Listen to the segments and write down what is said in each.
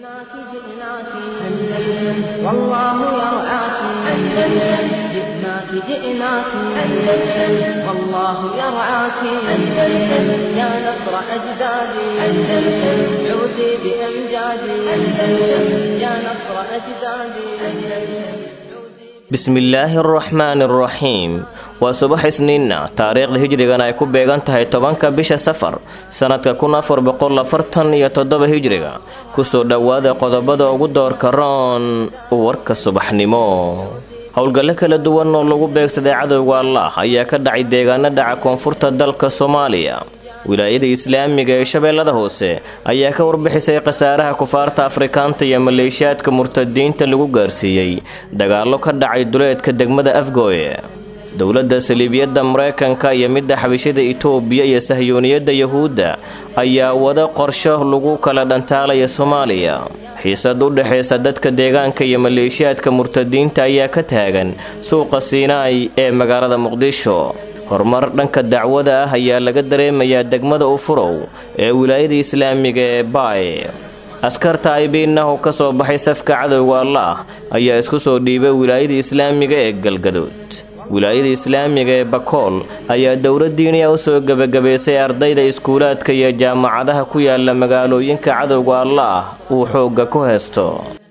جئناك جئناك أندلس والله يرعاك أندلس جئناك جئناك أندلس والله يرعاك أندلس يا نصر أجدادي أندلس عودي بأمجادي أندلس يا نصر أجدادي أندلس bismillaahi araxmaani araxiim waa subax isniinna taariikhda hijrigan ay ku beegan tahay tobanka bisha safar sannadka kun afar boqol afartan iyo toddoba hijriga kusoo dhowaada qodobada ugu doorka roon warka subaxnimo howlgallo kala duwan oo lagu beegsaday cadowga allah ayaa ka dhacay deegaano dhaca koonfurta dalka soomaaliya wilaayada islaamiga ee shabeellada hoose ayaa ka warbixisay khasaaraha kufaarta afrikaanta iyo maleeshiyaadka murtadiinta lagu gaarsiiyey dagaallo ka dhacay duleedka degmada afgooye dowladda saliibiyadda maraykanka iyo midda xabishada itoobiya iyo sahyuuniyadda yuhuudda ayaa wada qorsho lagu kala dhantaalaya soomaaliya xiisad u dhexaysa dadka deegaanka iyo maleeshiyaadka murtadiinta ayaa ka taagan suuqa siinaay ee magaalada muqdisho horumar dhanka dacwada ah ayaa laga dareemayaa degmada ufurow ee wilaayada islaamiga ee baay askarta aybiinahu ka soo baxay safka cadowga allah ayaa isku soo dhiibay wilaayada islaamiga ee galgadood wilaayada islaamiga ee bakool ayaa dowladdiiniya u soo gebagabaysay ardayda iskuulaadka iyo jaamacadaha ku yaala magaalooyinka cadowga allah uu xoogga ku haysto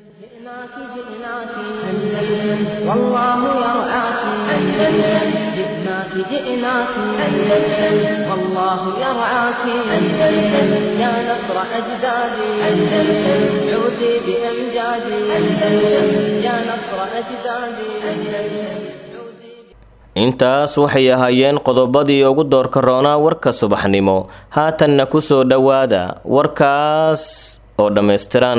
جئناك أندلس والله يرعاك أندلس يا نصر أجدادي أندلس عودي بأمجادي أندلس يا نصر أجدادي أندلس intaas waxay ahaayeen qodobadii ugu doorka roonaa warka subaxnimo haatanna ku soo dhowaada warkaas oo dhammaystiran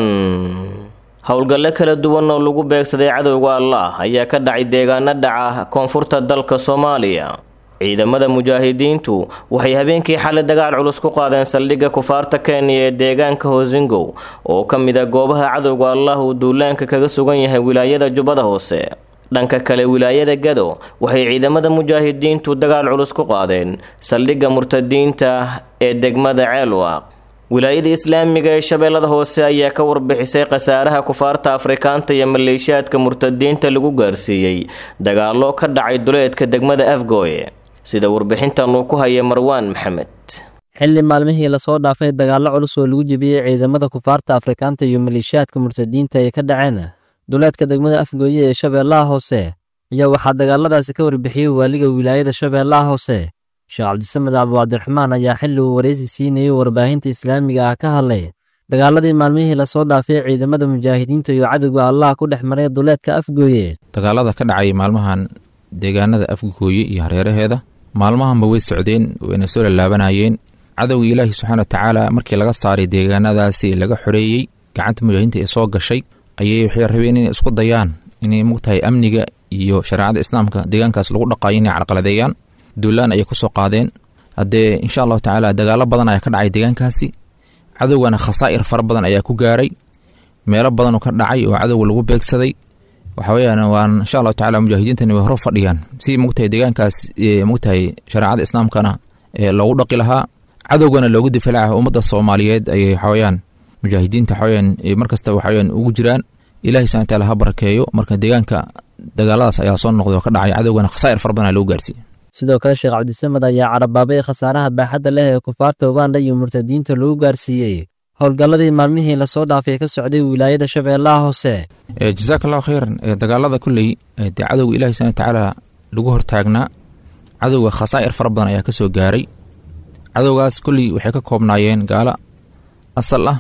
howlgallo kala duwan oo lagu beegsaday cadowga allah ayaa ka dhacay deegaano dhaca koonfurta dalka soomaaliya ciidamada mujaahidiintu waxay habeenkii xalay dagaal culus ku qaadeen saldhigga kufaarta kenya ee deegaanka hoosingow oo ka mid a goobaha cadowga allah uu duulaanka kaga sugan yahay wilaayada jubbada hoose dhanka kale wilaayada gado waxay ciidamada mujaahidiintu dagaal culus ku qaadeen saldhigga murtadiinta ee degmada ceelwaaq wilaayada islaamiga ee shabeellada hoose ayaa ka warbixisay khasaaraha kufaarta afrikaanta iyo maleeshiyaadka murtadiinta lagu gaarsiiyey dagaallo ka dhacay duleedka degmada afgooye sida warbixintan uu ku haya marwaan maxamed xilli maalmihii lasoo dhaafay dagaallo culus oo lagu jebiyey ciidamada kufaarta afrikaanta iyo maleeshiyaadka murtadiinta ay ka dhaceen duleedka degmada afgooye ee shabeellaha hoose ayaa waxaa dagaaladaasi ka warbixiyey waaliga wilaayada shabeellaha hoose sheekh cabdisamed cabdiwaabdiraxmaan ayaa xilli uu waraysi siinayay warbaahinta islaamiga ah ka hadlay dagaaladii maalmihii lasoo dhaafay ciidamada mujaahidiinta iyo cadowga allah ku dhex maray duleedka afgooye dagaalada ka dhacay maalmahan deegaanada afgooye iyo hareeraheeda maalmahanba way socdeen wayna soo lalaabanayeen cadowga ilaahi subxaana watacaala markii laga saaray deegaanadaasi laga xoreeyey gacanta mujaahidiinta ee soo gashay ayay waxay rabeen inay isku dayaan inay mugtahay amniga iyo shareecada islaamka deegaankaas lagu dhaqaayo inay carqaladeeyaan duulaan ayay kusoo qaadeen haddee insha allahu tacaala dagaalo badan ayaa ka dhacay deegaankaasi cadowgana khasaa'ir fara badan ayaa ku gaaray meelo badanoo ka dhacay oo cadowga lagu beegsaday waxa weyaan waan insha allahu tacala mujaahidiintani way hor fadhiyaan si mugtahay deegaankaas mugtahay shareecada islaamkana loogu dhaqi lahaa cadowgana loogu difaaca ummadda soomaaliyeed ayay waxaweyaan mujaahidiinta waxaweyaan markasta waxaweyaan ugu jiraan ilahi subana wataala ha barakeeyo marka deegaanka dagaaladaas ayaa soo noqday oo ka dhacay cadowgana khasaa'ir fara badan loogu gaarsiiyey sidoo kale sheekh cabdisamed ayaa carabaabay khasaaraha baaxadda leh ee kufaarta uganda iyo murtadiinta lagu gaarsiiyey howlgalladii maalmihii lasoo dhaafay ka socday wilaayada shabeellaha hoose jazaak allahu khayran dagaalada kulley dee cadowga ilahi subana watacaala lagu hortaagnaa cadowga khasaa'ir fara badan ayaa ka soo gaaray cadowgaas kulley waxay ka koobnaayeen gaalo asal ah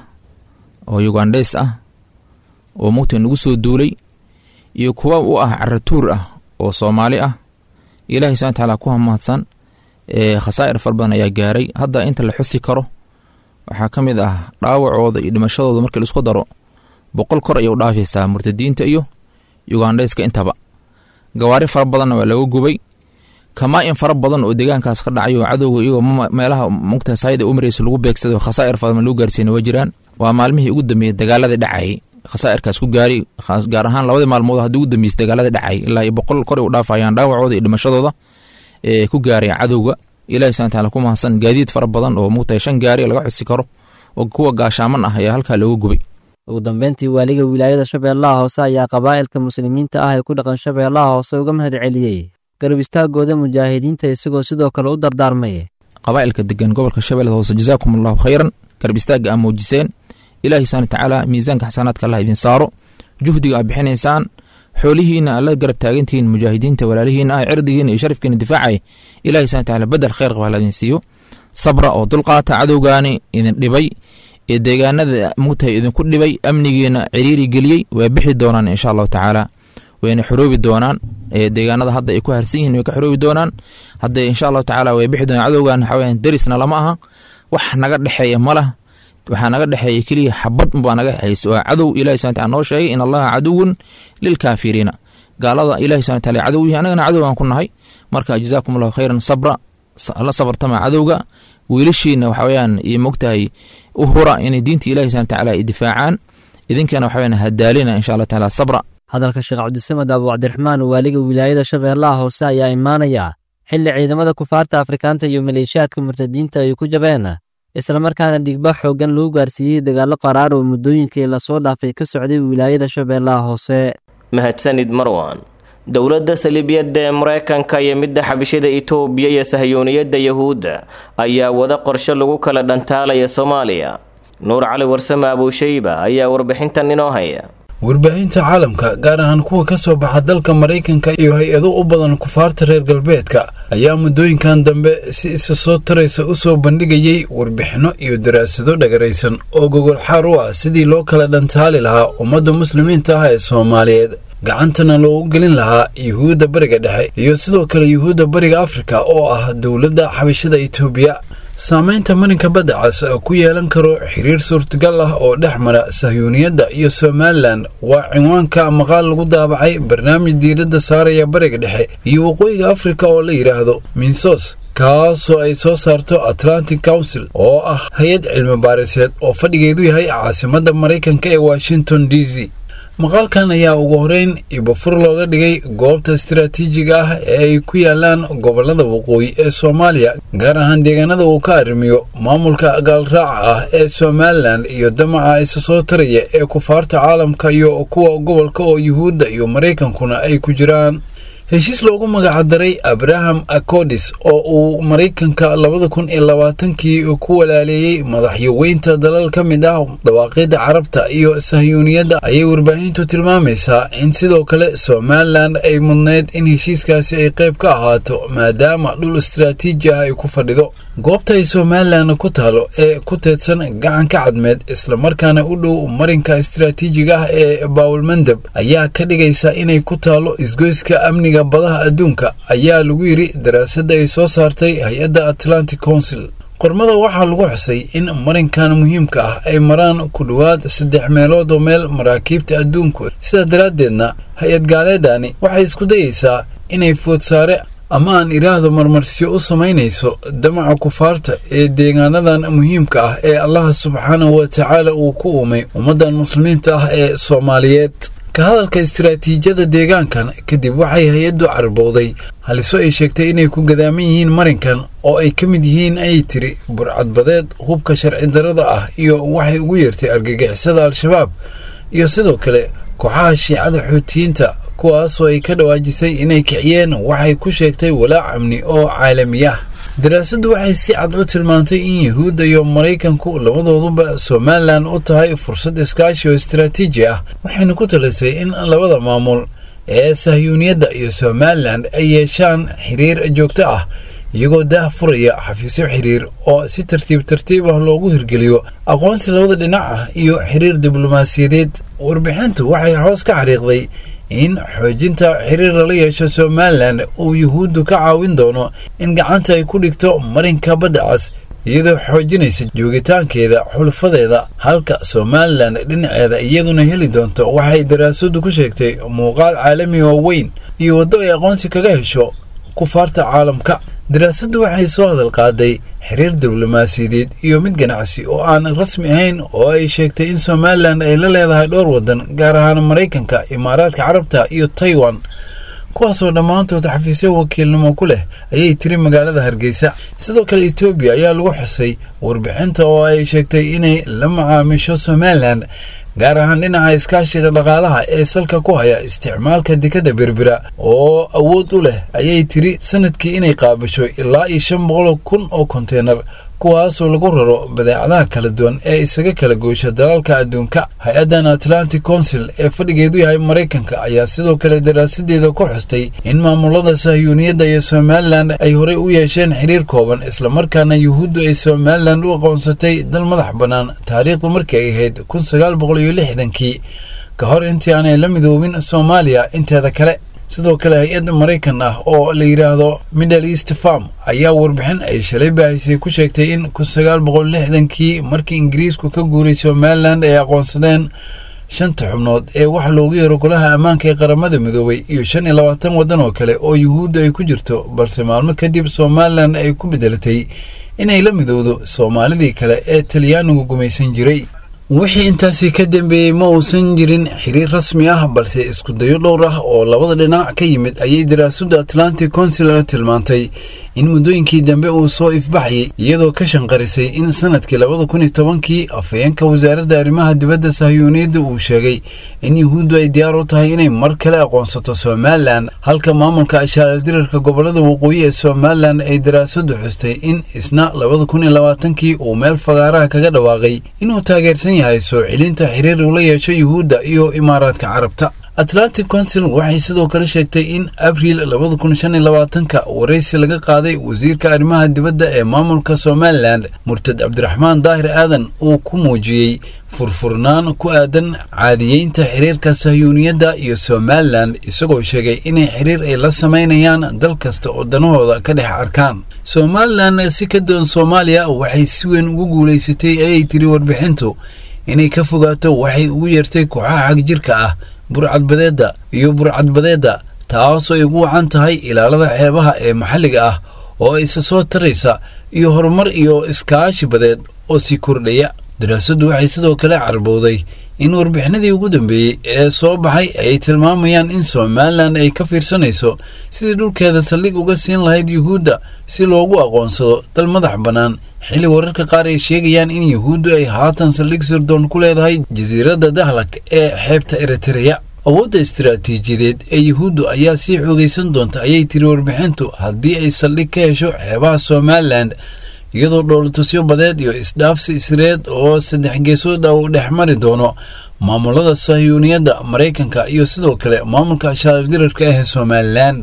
oo yugandheys ah oo mugta nagu soo duulay iyo kuwa u ah caratuur ah oo soomaali ah ilahi subana watacaala ku hamahadsan khasaa'ir fara badan ayaa gaaray hadda inta la xusi karo waxaa ka mid ah dhaawacooda iyo dhimashadooda markii laisku daro boqol kor ayay u dhaafaysaa murtadiinta iyo yugandheyska intaba gawaari fara badanna waa laga gubay kamaa-in fara badan oo deegaankaas ka dhacay oo cadowga iyagoo meelaha mugta sayda u mareysa lagu beegsado khasaa'ir fara badan lagu gaarsiina waa jiraan waa maalmihii ugu dambeeyey dagaalada dhacayay khasaa'irkaas ku gaari gaar ahaan labadii maalmood haddii ugu dambeysay dagaalada dhacay ilaa iyo boqol kor ay u dhaafayaan dhaawacooda iyo dhimashadooda ee ku gaaray cadowga ilahi subana wataala ku mahadsan gaadiid fara badan oo mugtahay shan gaari laga xusi karo oo kuwa gaashaaman ah ayaa halkaa looga gubay ugu dambeyntii waaliga wilaayada shabeellaha hoose ayaa qabaa'ilka muslimiinta ah ee ku dhaqan shabeellaha hoose uga mahad celiyey garab istaagooda mujaahidiinta isagoo sidoo kale u dardaarmay qabaa'ilka degan gobolka shabeellada hoose jazaakum allahu khayran garab istaagga aa muujiseen ilaahi subhana watacaala miisaanka xasanaadka allah idin saaro juhdiga aad bixinaysaan xoolihiina aad la garab taagantihiin mujaahidiinta walaalihiina ah cirdigiina iyo sharafkiina difaacay ilahi subhana watacaala bedel khayr qaba la idin siiyo sabra oo dulqaata cadowgaani idin dhibay ee deegaanada mugtahay idinku dhibay amnigiina ciriiri geliyey way bixi doonaan insha allahu tacaala wayna xoroobi doonaan deegaanada hadda ay ku harsan yihiin way ka xoroobi doonaan hadda insha allahu tacaala way bixi doonaan cadowgan waxa weyaan derisna lama aha wax naga dhexeeya ma lah waxaa naga dhexeeya keliya xabad baa naga dhexeysa waa cadow ilahi subhana taala noo sheegay in allaha caduwun lilkaafiriina gaalada ilahi subhana taala cadow yihi annagana cadowgan ku nahay marka jazaakum allahu khayran sabra la sabartama cadowga wiilashiina waxa weyaan iyo mogtahay u hura inay diinta ilahi subhana tacaala ay difaacaan idinkana waxa weyaan hadaalina insha allah taala sabra hadalka sheekh cabdisamed abu cabdiraxmaan waaliga wilaayada shabeellaha hoose ayaa imaanaya xilli ciidamada kufaarta afrikaanta iyo maleeshiyaadka murtadiinta ay ku jabeen islamarkaana dhigba xooggan lagu gaarsiiyey dagaallo qaraar oo muddooyinkii lasoo dhaafay ka socday wilaayada shabeellaha hoose mahadsanid marwan dowladda saliibiyadda ee maraykanka iyo midda xabishada itoobiya iyo sahyooniyadda yahuudda ayaa wada qorshe lagu kala dhantaalaya soomaaliya nuur cali warsame abuushayba ayaa warbixintan inoo haya warbaahinta caalamka gaar ahaan kuwa ka soo baxa dalka maraykanka iyo hay-ado u badan kufaarta reer galbeedka ayaa muddooyinkan dambe si isa soo taraysa u soo bandhigayey warbixinno iyo daraasado dhagaraysan oo gogol xaar u ah sidii loo kala dhantaali lahaa ummadda muslimiinta ah ee soomaaliyeed gacantana loogu gelin lahaa yuhuudda bariga dhexe iyo sidoo kale yuhuudda bariga afrika oo ah dowladda xabashada itoobiya saamaynta marinka badda cas ku yeelan karo xiriir suurtagal ah oo dhex mara sahyuuniyadda iyo somalilan waa cinwaanka maqaal lagu daabacay barnaamij diiradda saaraya bariga dhexe iyo waqooyiga afrika oo la yidhaahdo minsos kaasoo ay soo saarto atlantic council oo ah hay-ad cilmi baariseed oo fadhigeedu yahay caasimadda maraykanka ee washington d c maqaalkan ayaa ugu horeyn ibafur looga dhigay goobta istaraatiijiga ah ee ay ku yaalaan gobollada waqooyi ee soomaaliya gaar ahaan deegaanada uu ka arrimiyo maamulka gaalraaca ah ee somalilan iyo damaca isa soo taraya ee kufaarta caalamka iyo kuwa gobolka oo yuhuudda iyo maraykankuna ay ku jiraan heshiis loogu magacdaray abraham acodis oo uu maraykanka labada kun iyo labaatankii ku walaaleeyey madaxyaweynta dalal ka mid ah dawaaqidda carabta iyo sahyuuniyadda ayay warbaahintu tilmaamaysaa in sidoo kale somalilan ay mudnayd in heshiiskaasi ay qayb ka ahaato maadaama dhul istaraatiiji ah ay ku fadhido goobta ay somalilan ku taalo ee ku teedsan gacanka cadmeed islamarkaana u dhow marinka istaraatiijiga ah ee baawulmandeb ayaa ka dhigaysa inay ku taalo isgoyska amniga badaha adduunka ayaa lagu yidhi daraasadda ay soo saartay hay-adda atlantic council qormada waxaa lagu xusay in marinkan muhiimka ah ay maraan ku dhowaad saddex meelood oo meel maraakiibta adduunku sidaa daraaddeedna hay-ad gaaleedani waxay isku dayaysaa inay foodsaare ama aan idhaahdo marmarsiyo u samaynayso damaca kufaarta ee deegaanadan muhiimka ah ee allaha subxaanahu wa tacaala uu ku uumay ummaddan muslimiinta ah ee soomaaliyeed ka hadalka istaraatiijiyada deegaankan kadib waxay hay-addu carbowday haliso ay sheegtay inay ku gadaaman yihiin marinkan oo ay ka mid yihiin ayay tiri burcadbadeed hubka sharci darada ah iyo waxay ugu yeertay argagixisada al-shabaab iyo sidoo kale kooxaha shiicada xuutiyiinta kuwaasoo ay ka dhawaajisay inay kiciyeen waxay ku sheegtay walaac amni oo caalamiyah daraasaddu waxay si cad u tilmaantay in yuhuudda iyo maraykanku labadooduba somalilan u tahay fursad iskaashi oo istaraatiiji ah waxayna ku talisay in labada maamul ee sahyuuniyadda iyo somalilan ay yeeshaan xiriir joogto ah iyagoo daah furaya xafiisyo xiriir oo si tartiib tartiib ah loogu hirgeliyo aqoonsi labada dhinac ah iyo xiriir diblomaasiyadeed warbixintu waxay hoos ka xariiqday in xoojinta xiriir lala yeesho somalilan uu yuhuuddu ka caawin doono in gacanta ay ku dhigto marinka badda cas iyadoo xoojinaysa joogitaankeeda xulfadeeda halka somalilan dhinaceeda iyaduna heli doonto waxay daraasadu ku sheegtay muuqaal caalami oo weyn iyo waddo ay aqoonsi kaga hesho kufaarta caalamka daraasaddu waxay soo hadal qaaday xiriir diblomaasiyadeed iyo mid ganacsi oo aan rasmi ahayn oo ay sheegtay in somalilan ay la leedahay dhowr waddan gaar ahaan maraykanka imaaraadka carabta iyo taiwan kuwaasoo dhammaantood xafiisyo wakiilnimo ku leh ayay tiri magaalada hargeysa sidoo kale etoobiya ayaa lagu xusay warbixinta oo ay sheegtay inay la macaamisho somalilan gaar ahaan dhinaca iskaashiga dhaqaalaha ee salka ku haya isticmaalka dekadda berbera oo awood u leh ayay tiri sanadkii inay qaabasho ilaa iyo shan boqol kun oo konteynar kuwaasoo lagu raro badeecadaha kala duwan ee isaga kala goysha dalalka adduunka hay-addan atlantic council ee fadhigeedu yahay maraykanka ayaa sidoo kale daraasadeeda ku xustay in maamulada sahyuuniyadda iyo somalilan ay horey u yeesheen xiriir kooban islamarkaana yuhuuddu ay somalilan u aqoonsatay dal madax bannaan taariikhdu markii ay ahayd kun sagaal boqol iyo lixdankii ka hor intii aanay la midoobin soomaaliya inteeda kale sidoo kale hay-ad maraykan ah oo la yidhaahdo middle east farm ayaa warbixin ay shalay baahisay ku sheegtay in kun sagaal boqol lixdankii markii ingiriisku ka guuray somalilan ay aqoonsadeen shanta xubnood ee waxa loogu yeero golaha ammaanka ee qaramada midoobay iyo shan iyo labaatan waddan oo kale oo yuhuudda ay ku jirto balse maalmo kadib somalilan ay ku bedelatay inay la midowdo soomaalidii kale ee talyaanigu gumaysan jiray wixii intaasi ka dambeeyey ma uusan jirin xiriir rasmi ah balse iskudayo dhowr ah oo labada dhinac ka yimid ayay daraasadda atlantic council tilmaantay in muddooyinkii dambe uu soo ifbaxayay iyadoo ka shanqarisay in sanadkii labada kun iyo tobankii afhayeenka wasaaradda arrimaha dibadda sahyuuniyadda uu sheegay in yuhuuddu ay diyaar u tahay inay mar kale aqoonsato somalilan halka maamulka ashaaldirarka gobollada waqooyi ee somalilan ay daraasaddu xustay in isna labada kun iyo labaatankii uu meel fagaaraha kaga dhawaaqay inuu taageersan yahay soo celinta xiriir ula yeesho yuhuudda iyo imaaraadka carabta atlantic council waxay sidoo kale sheegtay in abriil labada kun shan iyo labaatanka waraysi laga qaaday wasiirka arrimaha dibadda ee maamulka somalilan murtad cabdiraxmaan daahir aadan uu ku muujiyey furfurnaan ku aadan caadiyeynta xiriirka sahyuuniyadda iyo somalilan isagoo sheegay inay xiriir ay la samaynayaan dal kasta oo danahooda ka dhex arkaan somalilan si ka duwan soomaaliya waxay si weyn ugu guulaysatay ayay tiri warbixintu inay ka fogaato waxay ugu yeertay kooxaha xagjirka ah burcadbadeedda iyo burcadbadeedda taasoo ay ugu wacan tahay ilaalada xeebaha ee maxalliga ah oo isa soo taraysa iyo horumar iyo iskaashi badeed oo sii kordhaya daraasaddu waxay sidoo kale carbowday in warbixinadii ugu dambeeyey ee soo baxay ay tilmaamayaan in somalilan ay ka fiirsanayso sidii dhulkeeda saldhig uga siin lahayd yuhuudda si loogu aqoonsado dal madax bannaan xilli wararka qaar ay sheegayaan in yuhuuddu ay haatan saldhig sirdoon ku leedahay jasiiradda dahlak ee xeebta eritereya awoodda istiraatiijiyadeed ee yuhuuddu ayaa sii xoogaysan doonta ayay tiri warbixintu haddii ay saldhig ka hesho xeebaha somalilan iyadoo dhoolatusyo badeed iyo isdhaafsi isreed oo saddex geesood ah uu dhex mari doono maamulada sahyuuniyadda maraykanka iyo sidoo kale maamulka ashaaldirarka ah ee somalilan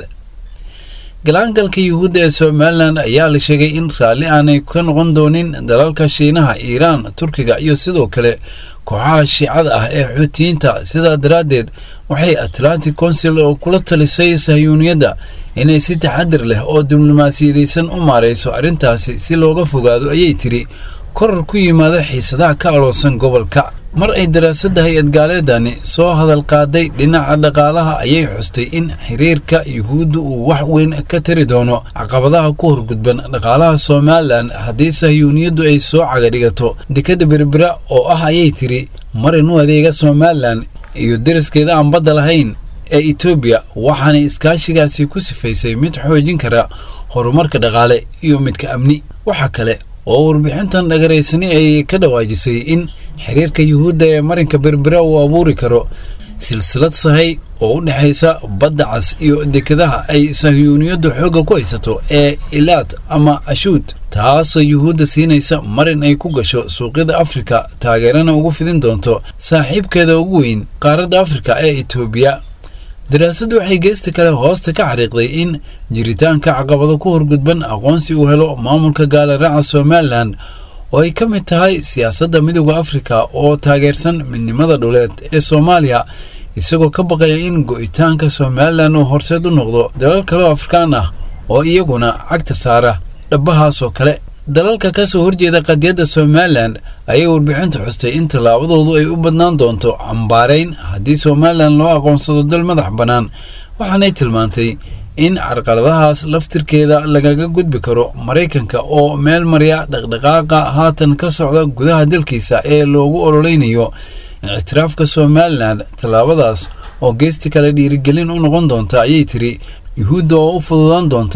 galaangalka yuhuudda ee somalilan ayaa la sheegay in raalli aanay ka noqon doonin dalalka shiinaha iiraan turkiga iyo sidoo kale kooxaha shiicada ah ee xuutiyiinta sidaa daraaddeed waxay atlantic council oo kula talisay sahyuuniyadda inay si taxadir leh oo diblomaasiyadaysan u maarayso arrintaasi si looga fogaado ayay tiri korar ku yimaada xiisadaha ka aloonsan gobolka mar ay daraasadda hay-ad gaaleedani soo hadal qaaday dhinaca dhaqaalaha ayay xustay in xiriirka yuhuudda uu wax weyn ka tari doono caqabadaha ku horgudban dhaqaalaha somalilan haddii sahyuuniyaddu ay soo cagadhigato dekadda berbera oo ah ayay tiri marin u adeega somalilan iyo deriskeeda aan badda lahayn ee etoobiya waxaanay iskaashigaasi ku sifaysay mid xoojin kara horumarka dhaqaale iyo midka amni waxa kale oo warbixintan dhagaraysani ay ka dhawaajisay in xiriirka yuhuudda ee marinka berbera uu abuuri karo silsilad sahay oo u dhexaysa badda cas iyo dekadaha ay sahyuuniyaddu xoogga ku haysato ee ilaad ama ashuud taasoo yuhuudda siinaysa marin ay ku gasho suuqyada afrika taageerana ugu fidin doonto saaxiibkeeda ugu weyn qaaradda afrika ee etoobiya daraasaddu waxay geesta kale hoosta ka xariiqday in jiritaanka caqabado ku horgudban aqoonsi uu helo maamulka gaalaraaca somalilan oo ay ka mid tahay siyaasadda midooda afrika oo taageersan midnimada dhuleed ee soomaaliya isagoo ka baqaya in go'itaanka somalilan uu horseed u noqdo dalal kaleoo afrikaan ah oo iyaguna cagta saara dhabbahaasoo kale dalalka ka soo horjeeda qadiyadda somalilan ayay warbixintu xustay in tallaabadoodu ay u badnaan doonto cambaarayn haddii somalilan loo aqoonsado dal madax bannaan waxaanay tilmaantay in carqaladahaas laftirkeeda lagaga gudbi karo maraykanka oo meel marya dhaqdhaqaaqa haatan ka socda gudaha dalkiisa ee loogu ololeynayo ictiraafka somalilan tallaabadaas oo geesti kale dhiirigelin u noqon doonta ayay tiri yuhuudda oo u fududaan doonta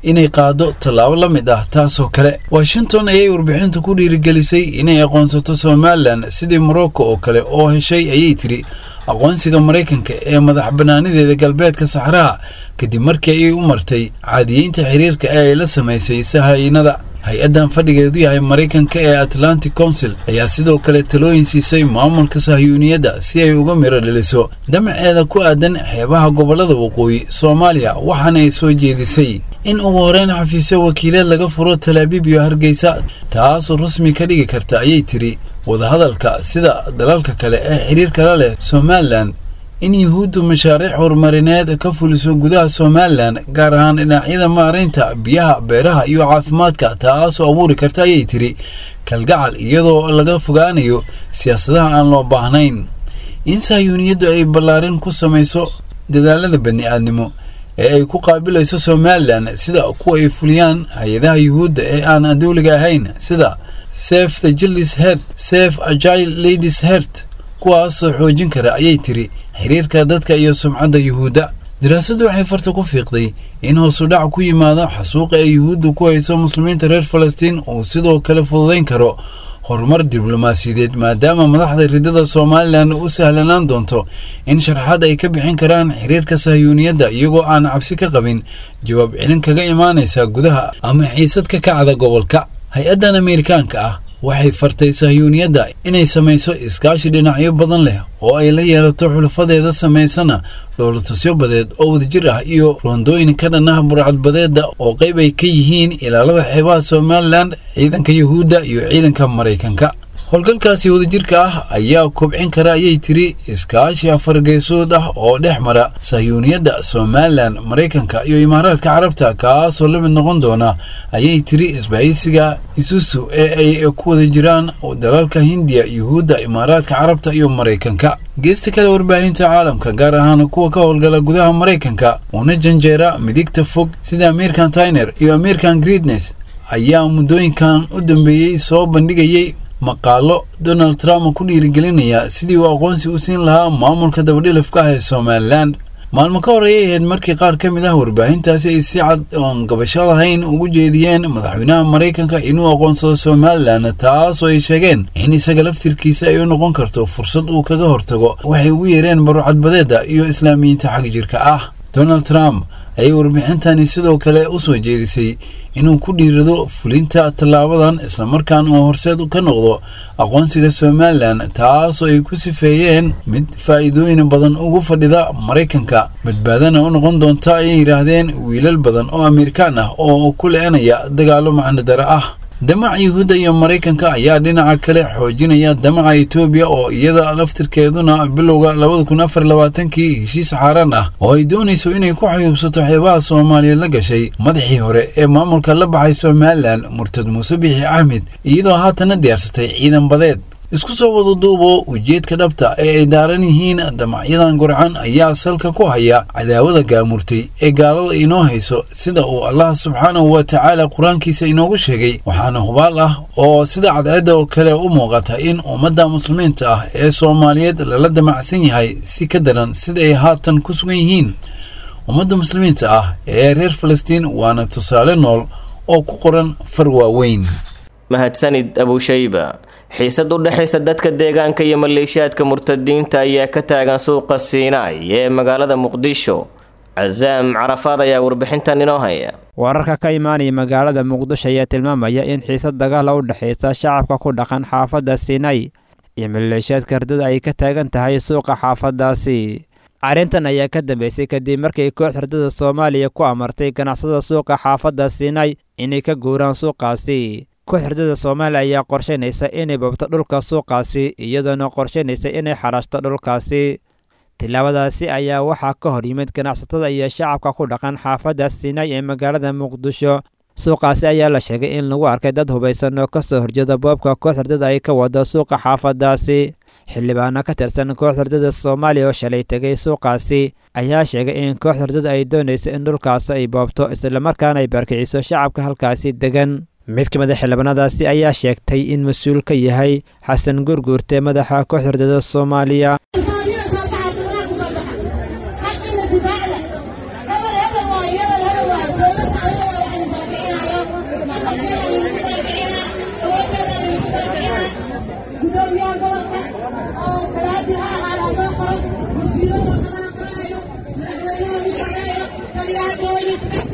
inay qaado tallaabo la mid ah taasoo kale washington ayay warbixintu ku dhiirigelisay inay aqoonsato somalilan sidii morocco oo kale oo heshay ayay tiri aqoonsiga maraykanka ee madax bannaanideeda galbeedka saxraha kadib markii ay u martay caadiyeynta xiriirka ee ay la samaysay sahaynada hay-addan fadhigeedu yahay maraykanka ee atlantic council ayaa sidoo kale talooyin siisay maamulka sahyuuniyadda si ay uga miro dhaliso damaceeda ku aadan xeebaha gobollada waqooyi soomaaliya waxaana ay soo jeedisay in ugu horeyn xafiisyo wakiileed laga furo talaabiib iyo hargeysa taasoo rasmi ka dhigi karta ayay tiri wadahadalka sida dalalka kale ee xiriirka la leh somalilan in yuhuuddu mashaariic horumarineed ka fuliso gudaha somalilan gaar ahaan dhinacyada maaraynta biyaha beeraha iyo caafimaadka taasoo abuuri karta ayay tiri kalgacal iyadoo laga fogaanayo siyaasadaha aan loo baahnayn in sahyuuniyaddu ay ballaarin ku samayso dadaalada bani-aadnimo ee ay ku qaabilayso somalilan sida kuwa ay fuliyaan hay-adaha yuhuudda ee aan dawliga ahayn sida sef the jildis hert sef agile ladies hert kuwaasoo xoojin kara ayay tiri xiriirka dadka iyo sumcadda yuhuudda daraasaddu waxay farta ku fiiqday in hoosu dhac ku yimaado xasuuqa ee yuhuuddu ku hayso muslimiinta reer falastiin uu sidoo kale fududayn karo horumar diblomaasiyadeed maadaama madaxda ridada somalilan u sahlanaan doonto in sharaxaad ay ka bixin karaan xiriirka sahyuuniyadda iyagoo aan cabsi ka qabin jawaab celin kaga imaanaysa gudaha ama xiisad ka kacda gobolka hay-addan ameerikaanka ah waxay fartay sahyuuniyadda inay samayso iskaashi dhinacyo badan leh oo ay la yeelato xulafadeeda samaysana dhowlatusyo badeed oo wadajir ah iyo roondooyin ka dhan ah burcadbadeedda oo qayb ay ka yihiin ilaalada xeebaha somalilan ciidanka yuhuudda iyo ciidanka maraykanka howlgalkaasi wadajirka ah ayaa kobcin kara ayay tiri iskaashi afargeesood ah oo dhex mara sahyuuniyadda somalilan maraykanka iyo imaaraadka carabta kaasoo la mid noqon doona ayay tiri isbahaysiga isusu ee ay ku wada jiraan dalalka hindiya yuhuudda imaaraadka carabta iyo maraykanka geesta kale warbaahinta caalamka gaar ahaan kuwa ka howlgala gudaha maraykanka una janjeera midigta fog sida ameerikan tyner iyo ameerikan greednes ayaa muddooyinkan u dambeeyey soo bandhigayay maqaalo donald trump ku dhiirigelinaya sidii uu aqoonsi u siin lahaa maamulka dabadhilafka ah ee somalilan maalmo ka hor ayay ahayd markii qaar ka mid ah warbaahintaasi ay si cad oon gabasho lahayn ugu jeediyeen madaxweynaha maraykanka inuu aqoonsado somalilan taasoo ay sheegeen in isaga laftirkiisa ay u noqon karto fursad uu kaga hortago waxay ugu yeereen barucadbadeedda iyo islaamiyiinta xag jirka ah donald trump ayay warbixintani sidoo kale u soo jeedisay inuu ku dhiirado fulinta tallaabadan islamarkaan uu horseed ka noqdo aqoonsiga somalilan taasoo ay ku sifeeyeen mid faa'iidooyin badan ugu fadhida maraykanka badbaadana u noqon doonta ayay yidhaahdeen wiilal badan oo amerikaan ah oo ku le-anaya dagaallo macnodara ah damaca yuhuudda iyo maraykanka ayaa dhinaca kale xoojinaya damaca etoobiya oo iyada laftirkeeduna bilowga labada kun afar labaatankii heshiis xaaraan ah oo ay doonayso inay ku xayuubsato xeebaha soomaaliya la gashay madaxii hore ee maamulka la baxay somalilan murtad muuse bixi axmed iyadoo haatana diyaarsatay ciidan badeed isku soo wada duubo ujeedka dhabta ee ay daaran yihiin damacyadan gurcan ayaa salka ku haya cadaawada gaamurtay ee gaalada inoo hayso sida uu allah subxaanahu wa tacaala qur-aankiisa inoogu sheegay waxaana hubaal ah oo sida cadceedda oo kale u muuqata in ummadda muslimiinta ah ee soomaaliyeed lala damacsan yahay si ka daran sida ay haatan ku sugan yihiin ummadda muslimiinta ah ee reer falastiin waana tusaale nool oo ku qoran far waaweyn mahadsanid abushayba xiisad u dhexaysa dadka deegaanka iyo maleeshiyaadka murtadiinta ayaa ka taagan suuqa siinaay ee magaalada muqdisho casaam carafaad ayaa warbixintan inoo haya wararka ka imaanaya magaalada muqdisho ayaa tilmaamaya in xiisad dagaala u dhexaysa shacabka ku dhaqan xaafadda siinay iyo maleeshiyaadka hardada ay ka taagan tahay suuqa xaafadaasi arrintan ayaa ka dambeysay kadib markii koox hardada soomaaliya ku amartay ganacsada suuqa xaafadda siinay inay ka guuraan suuqaasi koox hardada soomaaliya ayaa qorshaynaysa inay babto dhulka suuqaasi iyadoona qorshaynaysa inay xarashto dhulkaasi tilaabadaasi ayaa waxaa ka hor yimid ganacsatada iyo shacabka ku dhaqan xaafadda siinay ee magaalada muqdisho suuqaasi ayaa la sheegay in lagu arkay dad hubaysan oo kasoo horjeeda boobka koox hardada ay ka wado suuqa xaafadaasi xildhibaano ka tirsan koox hardada soomaaliya oo shalay tegay suuqaasi ayaa sheegay in koox hardada ay doonayso in dhulkaasi ay boobto islamarkaana ay baarkiciso shacabka halkaasi degan mid ka mid a xildhibaanadaasi ayaa sheegtay in mas-uul ka yahay xasan gurguurte madaxa koox hardada soomaaliya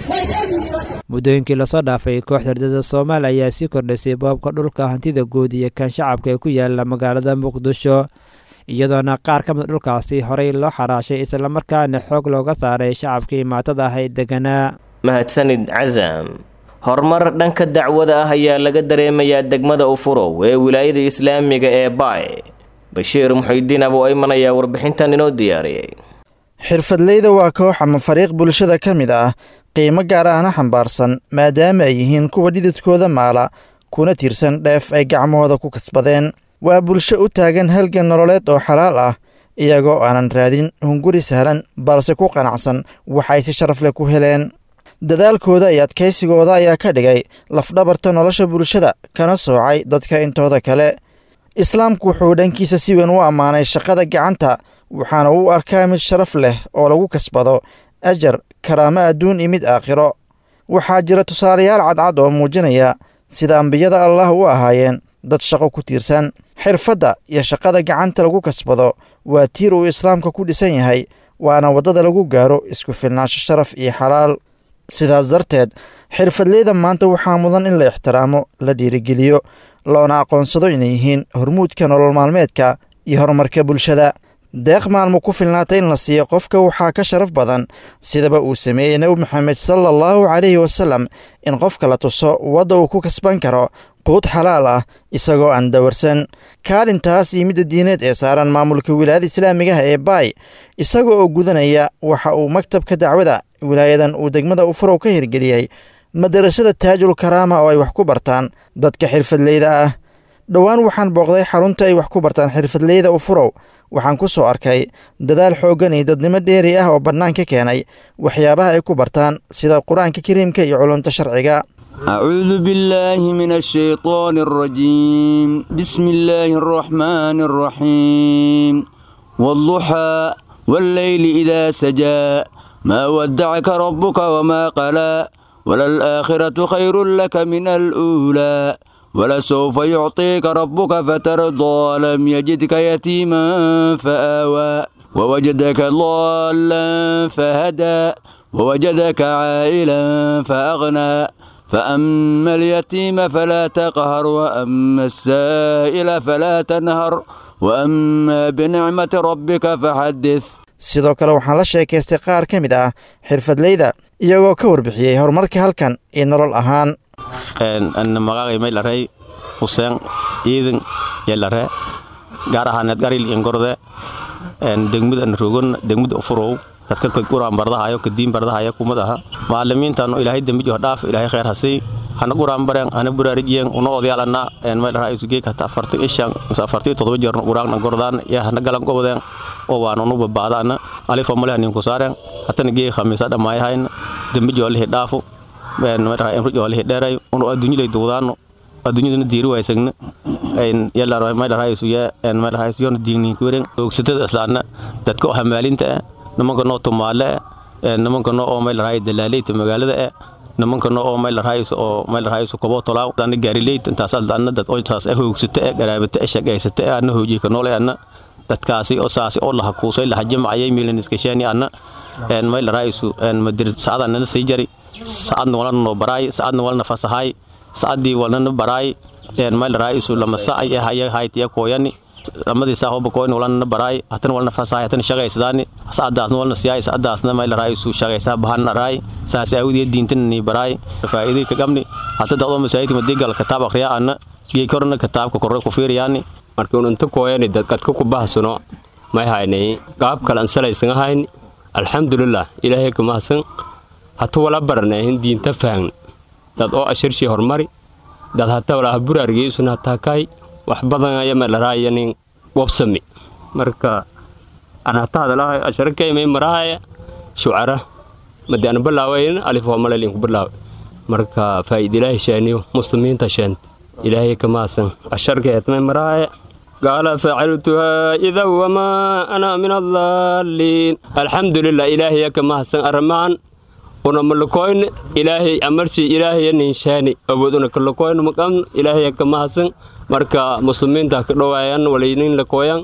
muddooyinkii lasoo dhaafay kooxda ardada soomaaliya ayaa sii kordhisay boobka dhulka hantida guud iyo kan shacabka ee ku yaala magaalada muqdisho iyadoona qaar ka mid dhulkaasi horey loo xaraashay islamarkaana xoog looga saaray shacabkii maatada ah ee deganaa mahadsanid casam horumar dhanka dacwada ah ayaa laga dareemayaa degmada ufurow ee wilaayada islaamiga ee baay bashiir muxidiin abuu ayman ayaa warbixintan inoo diyaariyey xirfadleyda waa koox ama fariiq bulshada ka mid ah qiimo gaar ahna xambaarsan maadaama ay yihiin kuwa dhididkooda maala kuna tiirsan dheef ay gacmahooda ku kasbadeen waa bulsho u taagan halgan nololeed oo xalaal ah iyagoo aanan raadin hunguri sahlan balse ku qanacsan waxay si sharaf leh ku heleen dadaalkooda iyo adkaysigooda ayaa ka dhigay lafdhabarta nolosha bulshada kana soocay dadka intooda kale islaamku wuxuu dhankiisa si weyn u ammaanay shaqada gacanta waxaana u arkaa mid sharaf leh oo lagu kasbado ajar karaamo adduun iyo mid aakhiro waxaa jira tusaalayaal cadcad oo muujinaya sida ambiyada allah u ahaayeen dad shaqo ku tiirsan xirfadda iyo shaqada gacanta lagu kasbado waa tiir uu islaamka ku dhisan yahay waana waddada lagu gaaro isku filnaansho sharaf iyo xalaal sidaas darteed xirfadleyda maanta waxaa mudan in la ixtiraamo la dhiirigeliyo loona aqoonsado inay yihiin hormuudka nolol maalmeedka iyo horumarka bulshada deeq maalmo ku filnaata in la siiyo qofka waxaa ka sharaf badan sidaba uu sameeyey nebi moxamed sala allahu calayhi wasalam in qofka la tuso wadda uu ku kasban karo quud xalaal ah isagoo aan dawarsan kaalintaas iyo midda diineed ee saaran maamulka wilaayada islaamigaha ee baay isaga oo gudanaya waxa uu maktabka dacwada wilaayadan uu degmada ufurow ka hirgeliyey madarasada taajul karaama oo ay wax ku bartaan dadka xirfadleyda ah dhowaan waxaan booqday xarunta ay wax ku bartaan xirfadleyda ufurow waxaan ku soo arkay dadaal xooggan iyo dadnimo dheeri ah oo bannaan ka keenay waxyaabaha ay ku bartaan sida qur-aanka kariimka iyo culumta sharciga أعوذ بالله من الشيطان الرجيم بسم الله الرحمن الرحيم والضحى والليل إذا سجى ما ودعك ربك وما قلى وللآخرة خير لك من الأولى ولسوف يعطيك ربك فترضى لم يجدك يتيما فآوى ووجدك ضالا فهدى ووجدك عائلا فأغنى فأما اليتيم فلا تقهر وأما السائل فلا تنهر وأما بنعمة ربك فحدث sidoo kale waxaan la sheekaystay qaar ka mid ah xirfadleyda iyagoo ka warbixiyey horumarka halkan iyo nolol ahaan magacay maylarey huseen ciidan yelare gaar ahaaneed garil ingorde degmud anrogon degmud ufurow dadka quraan bardahayo kadiin bardahayo kumad aha maalimiintan ilaahay dembijo dhaaf ilaahay khayr hasii hana quraan bareen hana buraarijiyen una odyaalana maylaraa isugee kata afarti ishan mise afarti todoba jeerna quraan gordaan ya hana galan gobodeen oo waan unu babaadaana alifo male hanin ku saareen hatana gee khamiisa dhamaayahayn dembijo lihi dhaafu maylaraa imrijo lihi dheeray unu adduunyalay duudaano adduunyadana diiri waysagna maylaraa isuye maylaraa isuyona diigniinkuweren oogsatada islaana dadka oo hamaalinta ah nimanka noo tumaale eh nimanka noo oo maylaraayo dalaaleyta magaalada eh nimanka noo oo maylaraayo oo maylaraayo kobo tolaaw dana gaarileyt intaas adana dad oo taas ah hoogsata eh garaabata eh shaqaysata eh ana hoojiye ka noole ana dadkaasi oo saasi oo laha kuusay laha jamacayay milan iskashaani ana en maylaraayo en madir saadana sii jari saadna walana noo baraay saadna walana fasahay saadii walana baraay en maylaraayo lama saay eh haya haytiya kooyani amadii saa hoba koyn walana baraay hatan walna fasahay hatan shaqaysadaani saadaasna walna siyaay saadaasna mayla raaysu shaqaysaa bahana raay saas awdiya diintana ni baraay faa'iiday ka gamni hata daqdo masaayidka madigal kitaab akhriya ana gey korna kitaabka korre ku fiiriyaani markii unanta kooyani dadkadka ku bahsano may haynay qaab kale ansalaysan ahayn alxamdulilah ilaahay ka mahadsan hata wala baranahin diinta fahn dad oo ashirshii hormari dad hata walaha buraargeysuna hataa kaay wax badan aya malaraayanin wabsami marka anhatahadalaha asharakayma marahaya shucara madi ana balaawayn alif homalelin ku balaawa marka faa'iidilaahi sheeniyo muslimiinta sheent ilaahay ka maasan asharkeetmay marahaya qaala facaltuhaa idan wamaa ana min adaalliin alxamdulilah ilaahaya ka mahadsan arrimahan una malakoyn ilaahay amarsi ilaahaya ninshaani awooduna kalakoyn maqan ilaahaya ka mahadsan marka muslimiinta ka dhowaayan walaynin lakooyan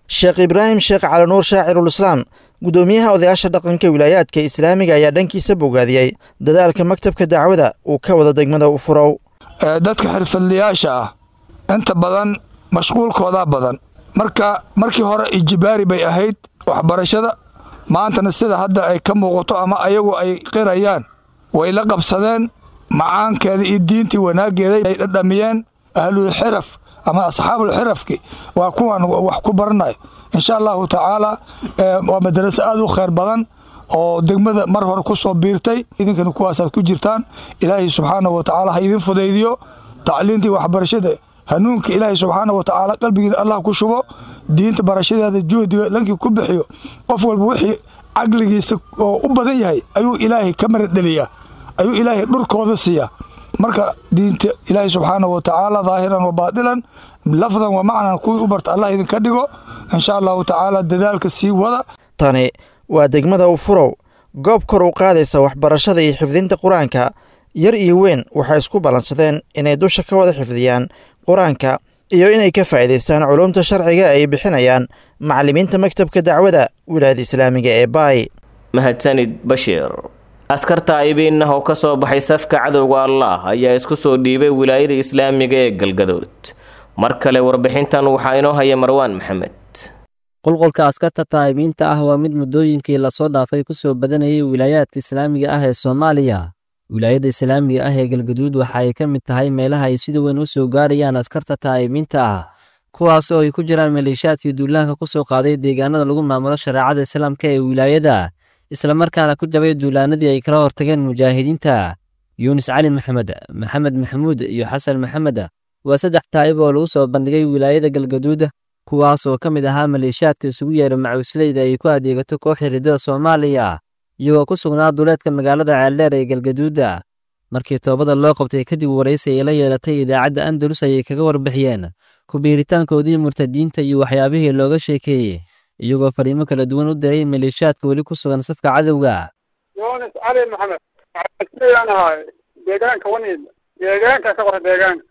sheekh ibraahim sheekh calinuur shaacirul islaam guddoomiyaha odayaasha dhaqanka wilaayaadka islaamiga ayaa dhankiisa bogaadiyey dadaalka maktabka dacwada uu ka wada degmada u furow dadka xirfadlayaasha ah inta badan mashquulkoodaa badan marka markii hore ijibaari bay ahayd waxbarashada maantana sida hadda ay ka muuqato ama ayagu ay qirayaan way la qabsadeen macaankeeda iyo diintii wanaaggeeda ay dhadhamiyeen ahlulxiraf ama asxaabulxirafki waa kuwan wax ku baranayo insha allahu tacaala waa madaraso aad u khayr badan oo degmada mar hore ku soo biirtay idinkana kuwaasaad ku jirtaan ilaahay subxaanahu watacaala ha idin fudaydiyo tacliintii waxbarashada hanuunka ilaahay subxaanahu watacaala qalbigiina allah ku shubo diinta barashadeeda juhdiga lankii ku bixiyo qof walba wixii caqligiisa oo u badan yahay ayuu ilaahay ka maradheliyaa ayuu ilaahay dhurkooda siiyaa marka diinta ilaahay subxaanahu watacaala daahiran wa baadilan lafdan wa macnan kuwii u barta allah idinka dhigo insha allahu tacaala dadaalka sii wada tani waa degmada u furow goob kor u qaadaysa waxbarashada iyo xifdinta qur-aanka yar iyo weyn waxay isku ballansadeen inay dusha ka wada xifdiyaan qur-aanka iyo inay ka faa'iidaystaan culuumta sharciga ay bixinayaan macallimiinta maktabka dacwada wilaayada islaamiga ee baay mahadsanid bashiir askarta aybiinah oo ka soo baxay safka cadowga allah ayaa isku soo dhiibay wilaayada islaamiga ee galgadood mar kale warbixintan waxaa inoo haya marwaan maxamed qulqulka askarta taa'ibiinta ah waa mid muddooyinkii lasoo dhaafay ku soo badanayay wilaayaadka islaamiga ah ee soomaaliya wilaayadda islaamiga ah ee galgaduud waxa ay ka mid tahay meelaha ay sida weyn u soo gaarayaan askarta taa'ibiinta ah kuwaas oo ay ku jiraan maleeshiyaadkii duulaanka ku soo qaaday deegaanada lagu maamulo shareecada islaamka ee wilaayada islamarkaana ku jabay duulaanadii ay kala hortageen mujaahidiinta yuunus cali maxamed maxamed maxamuud iyo xasan maxamed waa saddex taa'ib oo lagu soo bandhigay wilaayada galgaduud kuwaas oo ka mid ahaa maleeshiyaadka isugu yeera macuusleyda ay ku adeegato kooxda riddada soomaaliya iyagoo ku sugnaa duleedka magaalada ceeldheer ee galgaduuda markii toobada loo qabtay kadib waraysi ay la yeelatay idaacadda andalus ayay kaga warbixiyeen kubiiritaankoodii murtadiinta iyo waxyaabihii looga sheekeeyey iyagoo fariimo kala duwan u diray maleeshiyaadka weli ku sugan safka cadowga yunis cali maxamed waxaan ahay deegaanka waniid deegaanka ka qora deegaanka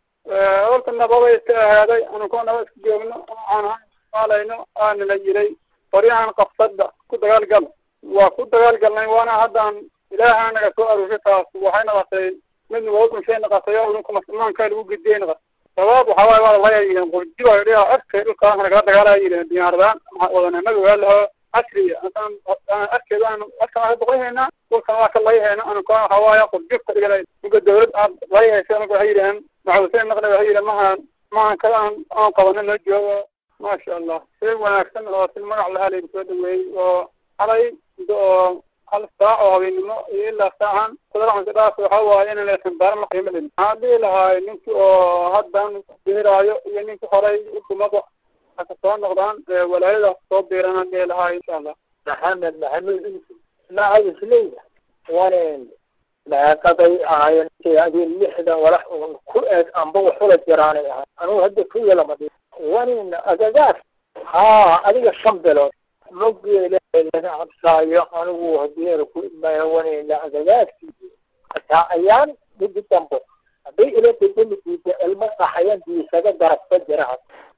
horta nababay iska ahaaday anunkoo naba iska joogno aan maalayno aanala yiray qoryahan qabsadda ku dagaalgal waa ku dagaalgalnay waana haddaan ilaaha naga soo aruurshay taas waxay noqotay mid nugagunshay noqotay oo idinku muslimaanka lagu gidiyay noqotay sabaab waxaa waaye waa laya yihiin qurjiba dhiha afkay dhulkaas nagala dagaalaya yihiin diyaaradaan wadananaga waa laho casriya arkeeda aan arkaan ka boqoyhayna dhulkan waa ka layhayna anunkoo waxaa waaye qurjibka dhigana uga dawlad aad layhaysa anugu waxay yidhaheen maxuuseen naqna waxay yidhaheen mahaan mahan kada aan aan qabano noo joogo maasha allah si wanaagsan oo si magac lahaa laygu soo dhaweeyey oo xalay muddo oo hal saac oo habeennimo iyo ilaa saacan kudalacanka dhaas waxaa waaye inaan laysan baaran la qiimo lin maxaa dhihi lahaay ninkii oo haddan biiraayo iyo ninkii horay ukumada haka soo noqdaan walaayadaas soo biiranaan dhihi lahaay insha allah maxamed maxamuud yusuf macawisleyda wanen maaqaday ahaayeen adii lixdan walax ku eeg amba waxula jiraanay ahay anugu hadda ku yalama dhi wanin agagaas haa adiga shan bilood mogeela laga cabsaayo anigu hadii ku imayo wanina agagaarkiisi hataa ayaan midi dambo hadday ila degamidiisa ilmo qaxayan diisaga darabka jiraan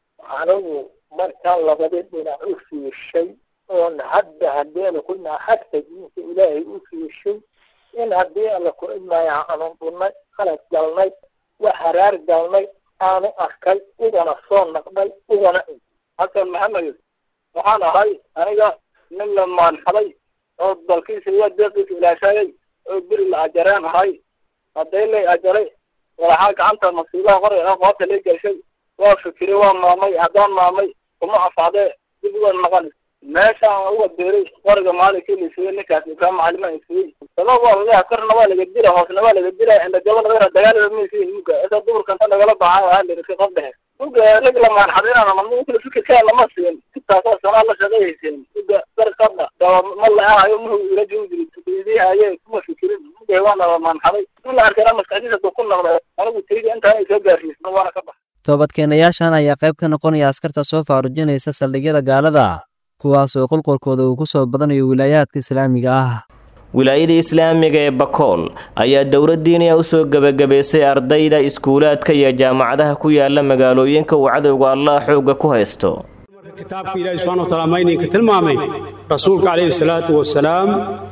anigu markaa labadi dhinac u fiishay oon hadda hadii ala ku imaa xagta diinta ilaahay u fiishay in haddii alla ku imaya aanu dhunnay qalad galnay wax haraar galnay aanu arkay ugana soo naqday ugana xasan maxamed waxaan ahay aniga nin la maanxaday oo dalkiisa iyo deeqiisa ilaashayay oo beri la ajareen ahay hadday lay ajaray walaxaa gacanta masiibaha qoray ah qoota lay gashay waa fikiray waa maamay haddaan maamay kuma afaadee dib uga maqan meeshaan uga beeray qoriga maalinkii la siiyey ninkaas ikaa macalima siiyey sabab waa laga karna waa laga dila hoosna waa laga dila inda gabadha dagala dagaalada maysiin muga isa duburkanta lagala baxay waa lirika qof dhexe muga rag la maanxadinana mamukala fikirkaa lama siin intaasoo sanaa la shaqayhaysin muga darkadha daba ma la-ahayo muhu ila joogi haye kuma fikirin muga waana la maanxaday in la arkana maskaxdiisa du ku noqda anigu tayda intaan ay soo gaarsiisna waana ka bax toobadkeenayaashan ayaa qayb ka noqonaya askarta soo faarujinaysa saldhigyada gaalada kuwaas oo qulqulkooda uu ku soo badanayo wilaayaadka islaamiga ah wilaayada islaamiga ee bakool ayaa dowladdiiniya u soo gebagabaysay ardayda iskuulaadka iyo jaamacadaha ku yaala magaalooyinka uu cadowga allah xoogga ku haysto kitaabka ilaahi subxana wa taala mayninka tilmaamay rasuulka calayhi salaatu wasalaam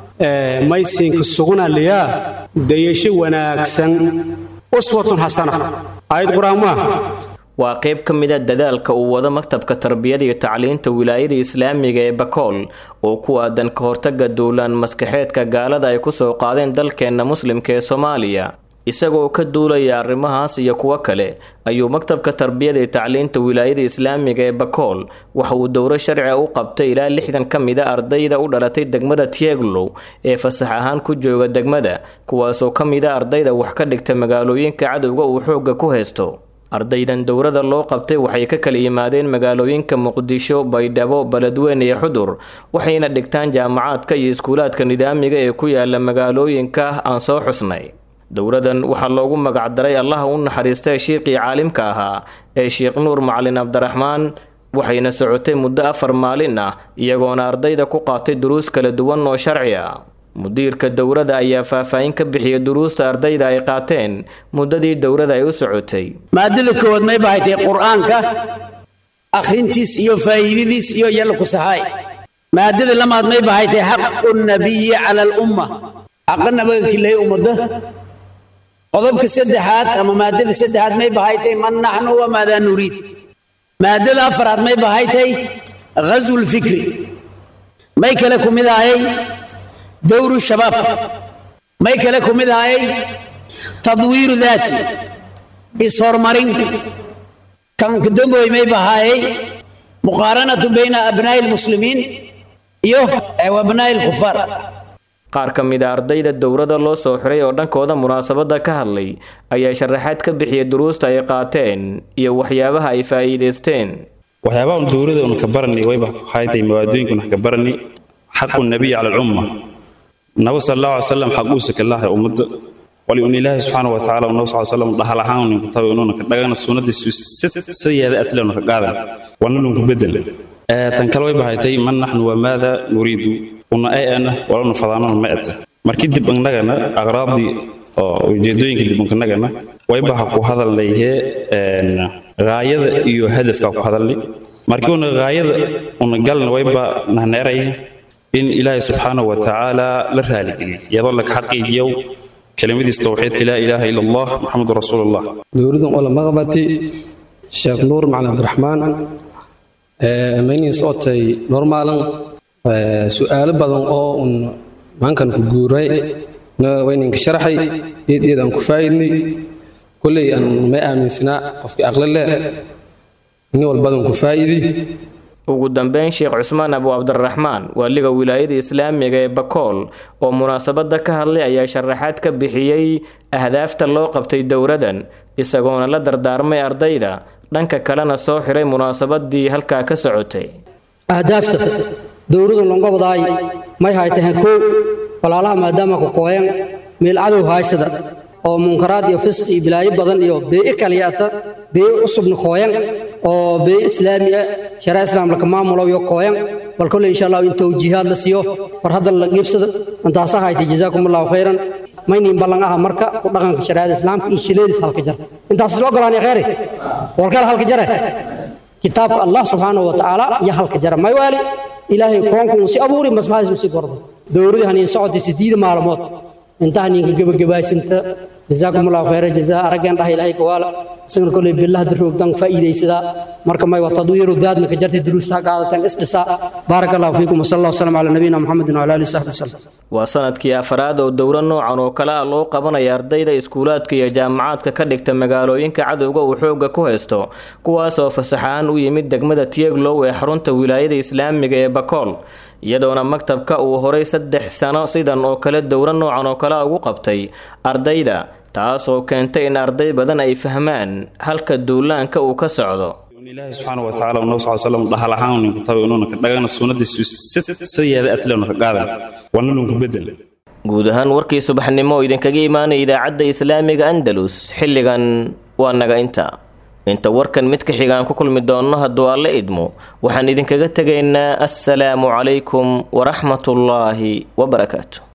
maysinka sugunaliyaa dayasho wanaagsan uswatun xasana aayad qur-aan maaha waa qayb ka mid a dadaalka uu wado maktabka tarbiyada iyo tacliinta wilaayada islaamiga ee bakool oo ku aadan ka hortaga duulaan maskaxeedka gaalada ay kusoo qaadeen dalkeenna muslimka ee soomaaliya isagoo ka duulaya arrimahaas iyo kuwo kale ayuu maktabka tarbiyada iyo tacliinta wilaayada islaamiga ee bakool waxa uu dowro sharciga u qabtay ilaa lixdan ka mid a ardayda u dhalatay degmada tieglow ee fasax ahaan ku jooga degmada kuwaasoo ka mid a ardayda wax ka dhigta magaalooyinka cadowga uu xoogga ku haysto ardaydan dowrada loo qabtay waxay ka kala yimaadeen magaalooyinka muqdisho baydhabo beledweyne iyo xudur waxayna dhigtaan jaamacaadka iyo iskuulaadka nidaamiga ee ku yaala magaalooyinka aan soo xusnay dowradan waxaa loogu magacdaray allaha u naxariistay shiiqii caalimka ahaa ee sheekh nuur macalin cabdiraxmaan waxayna socotay muddo afar maalin ah iyagoona ardayda ku qaatay duruus kala duwan oo sharci ah mudiirka dowrada ayaa faahfaahin ka bixiyay duruusta ardayda ay qaateen muddadii dowrada ay u socotay maadada koowaad may bahatay qur'aanka akhrintiis iyo faa'iidadiis iyo yalla ku saxaay maadada lamaad may bahatay xaqu nabiyi cala alumma xaqa nabaga kilay ummadda qodobka saddexaad ama maadada saddexaad may bahatay man naxnu wamaadaa nuriid maadada afaraad may bahatay ghazwu lfikri may kale ku mid ahayay dowru shabaab may kale ku mid ahayay tadwiiru daati is-horumarin kanka damboy may bahaayay muqaaranatu bayna abnaa'i lmuslimiin iyo abnaa'i lkufaar qaar ka mid a ardayda dowrada loo soo xiray oo dhankooda munaasabadda ka hadlay ayaa sharaxaad ka bixiyay duruusta ay qaateen iyo waxyaabaha ay faa'iidaysteen waxyaabaha un dowrada un ka barani wayba haytay mawaadooyinka un ka barani xaqu nabiy cala alcumma nabo sal allahu alay salam xaquusa kalahay ummadda wali un ilaahay subxaana wa tacaala nabo sal salam dhahal ahaan unin ku tabi unuuna ka dhagana sunnadiisu sidayaada atle una ka qaadan wana lunku bedel tan kale way bahaytay man naxnu wamaada nuriidu una ay ana walanu fadaanona ma eta markii dib annagana aqraabdii oo ujeedooyinka dib annagana waybaha ku hadalnayhe gaayada iyo hadafka ku hadalnay markii una gaayada una galna wayba nahneeraya in ilaahay subxaanahu wa tacaala la raaligeliy iyadoo laka xaqiijiyow kelimadiis towxiidka laa ilaaha ila allah maxamedu rasuulullah dowladan ola maqbati sheekh nuur macalin cabdiraxmaan maynin socotay normaalan su'aalo badan oo un maankan ku guuray wayninka sharaxay iyad iyad aan ku faa'idnay kolley aan may aaminsanaa qofkii aqli leh nin walbadan ku faa'idi ugu dambeyn sheekh cusmaan abu cabdiraxmaan waaliga wilaayada islaamiga ee bakool oo munaasabadda ka hadlay ayaa sharaxaad ka bixiyey ahdaafta loo qabtay dowradan isagoona la dardaarmay ardayda dhanka kalena soo xiray munaasabadii halkaa ka socotay ahdaafta dowladan longa wadaay may haytahan kow walaalaha maadaama ku kooyan meel cadow haysada oo munkaraad iyo fisq iyo bilaayo badan iyo bee'i kaliyata bee'i cusubna kooyan oo bee'i islaami ah sharaa islaam laka maamulo iyo kooyan bal kolle insha allah in towjiihaad la siiyo war haddan la qiibsada intaasa haytay jazaakum allahu khayran maynin ballan aha marka ku dhaqanka shariicada islaamka iyo shileedis halka jar intaas loo golaanay khayri walkala halka jare kitaabka allah subxaanahu wa tacaala iyo halka jara may waali ilaahay koonku uu si abuuri maslaxadiisu si gordo dowladii haniin socotay sideed maalmood intaha ninka gebagabaysanta jazaakum allahu khayra jazaa araggeen dhaha ilaahay kawaala isagana kolley billaha daroogdan faa'iidaysadaa marka may wa tadwiiru daadna ka jartay duruusta qaadataan isdhisa baaraka allahu fiikum wasala allah wasalam calaa nabiyina muxamedin wala alihi saxbi wasalam waa sanadkii afraad oo dowro noocan oo kale ah loo qabanaya ardayda iskuulaadka iyo jaamacaadka ka dhigta magaalooyinka cadowga uu xoogga ku haysto kuwaas oo fasaxaan u yimid degmada tieglow ee xarunta wilaayada islaamiga ee bakool iyadoona maktabka uu horay saddex sano sidan oo kale dowro noocan oo kale ugu qabtay ardayda taas oo keentay in arday badan ay fahmaan halka duulaanka uu ka socdo ilaahay subxaana wa tacaala nabo sal salam dhahal ahaan unin ku tabi unuuna ka dhagana sunnadiisu sidayaada atle una ka qaadan wana lunku bedel guud ahaan warkii subaxnimo oo idinkaga imaanaya idaacadda islaamiga andalus xilligan waa naga inta inta warkan mid ka xigaan ku kulmi doonno hadduu alle idmo waxaan idinkaga tegaynaa assalaamu calaykum waraxmatullaahi wabarakaatu